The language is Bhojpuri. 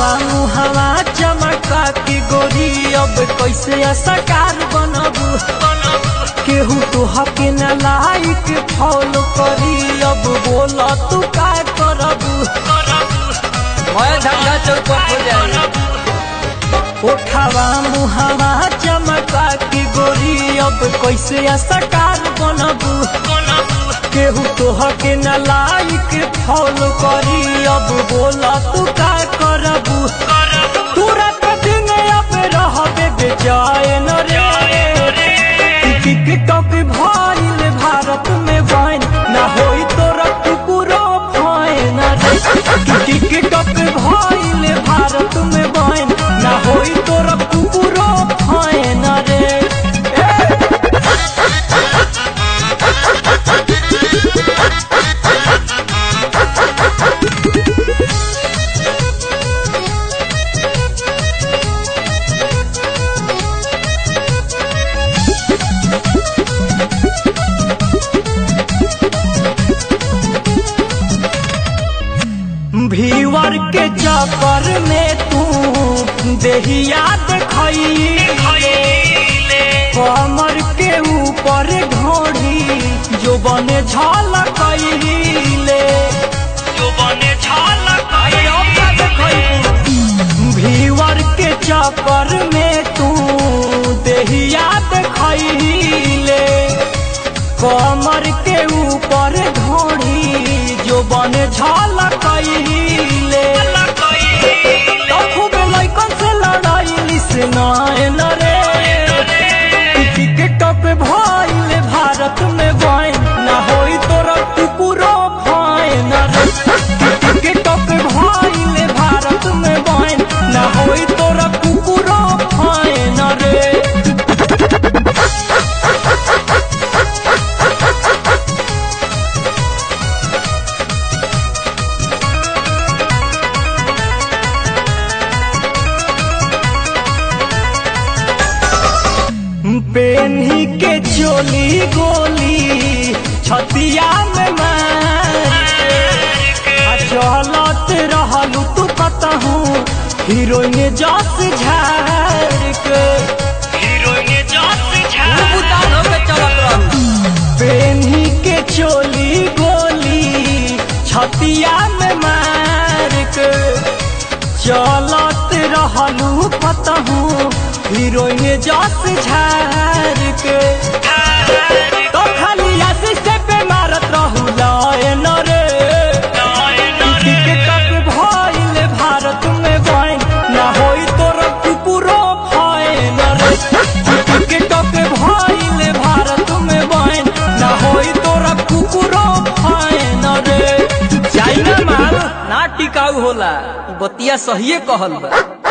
मुहवा चमका के गोरी अब कैसे असकार बनबू केहू तो हके न लाइक फॉलो करी अब बोला तू का करबू मैं झंडा चौपट हो जाए उठावा मुहवा चमका के गोरी अब कैसे असकार बनबू केहू तो हके न लाइक फॉलो करी अब बोला तू का करबू तुरंत दिन अब रहबे बेचैन रे टिकटॉक भइल भारत में बैन ना होई तोरा कुकुरो फैन रे टिकटॉक भइल भारत में बैन ना होई तोरा कुकुरो फैन रे ए! भीवर के चक्कर में तू देहिया देखैले कमर के ऊपर घोड़ी जो बने झलकैले जो बने भीवर के चक्कर में तू देहिया देखैले कमर के ऊपर घोड़ी जो बने झलकैले खूब लैकन से लड़ाई से नैन रे टिकटॉक भइल भारत में बैन ना होई तोरा कुकुरो फैन रे टिकटॉक भइल भारत में बैन ना होई तोरा कुकुरो फैन रे पेन्ही के चोली गोली छतिया में मार आ चलत रहलू तू कतहू हीरोइन जस झाड़ के बुतान होके चलत रहू पेन्ही के चोली गोली छतिया में मार के चलत रहलू कतहू हीरोइन जस झाड़ के तो खाली आशीष से पे मारत रहू लायन रे टिकटॉक भइल भारत में बैन ना होई तोर कुकुरो फैन रे टिकटॉक भइल भारत में बैन ना होई तोर कुकुरो फैन रे चाइना माल ना टिकाऊ होला ई बतिया सहिए कहल बा